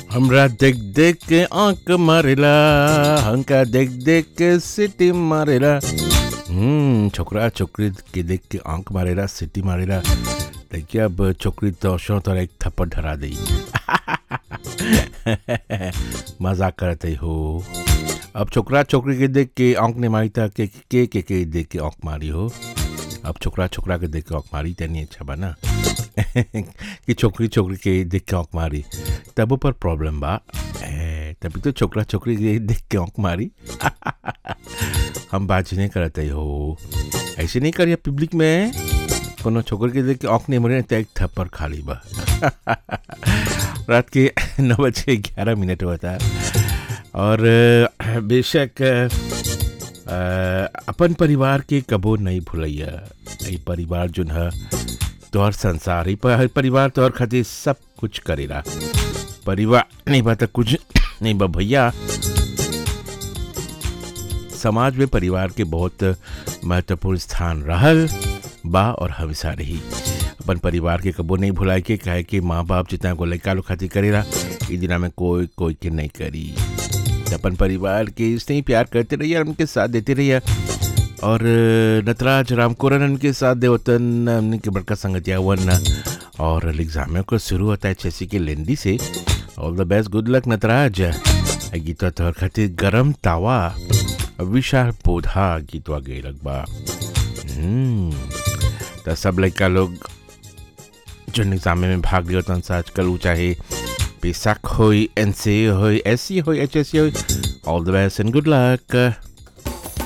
हमरा देख देख के आंख मारेला हमका देख देख के सिटी मारेला हम्म छोकरा छोकरी के देख के आंख मारेला सिटी मारेला देखिए अब छोकरी तो शो तो एक थप्पड़ धरा दी मजाक करते हो अब छोकरा छोकरी के देख के आंख ने मारी था के के के के देख के आंख मारी हो अब छोकरा छोकरा के देख के आंख मारी तनी अच्छा बना कि छोकरी छोकरी के देख के आंख मारी तब पर प्रॉब्लम बा ए, तभी तो छोकरा छोकरी के देख के आंख मारी हम बात नहीं करते हो ऐसे नहीं करिए पब्लिक में कोनो छोकर के देख के आंख नहीं मरे तो एक थप्पड़ खाली बा रात के नौ बज के ग्यारह मिनट होता है और अ, बेशक अ, अपन परिवार के कबो नहीं भूलैया ये परिवार जो है तोहर संसार ही पर परिवार तोहर खातिर सब कुछ करेला परिवार नहीं बा तो कुछ नहीं बा भैया समाज में परिवार के बहुत महत्वपूर्ण स्थान रहल बा और हमेशा रही अपन परिवार के कबो नहीं भुलाए के कहे कि माँ बाप जितना को लड़का लोग खातिर करेला ई दिना में कोई कोई के नहीं करी तो अपन परिवार के इसने ही प्यार करते रहिए और उनके साथ देते रहिए और नटराज रामकोरन उनके साथ देवतन उनके बड़का संगतिया वन और एग्जाम को शुरू होता है चेसी के लेंडी से all the best good luck Nataraj गीतवा तोहर खातिर गरम तावा विशाल पौधा गीतवा गई लगबा हम्म, तो सब लड़का लोग जो एग्जाम में भाग लियो तन से आजकल ऊ चाहे पेशाक होई एन सी होई एस सी होई एच एस सी होई all the best and good luck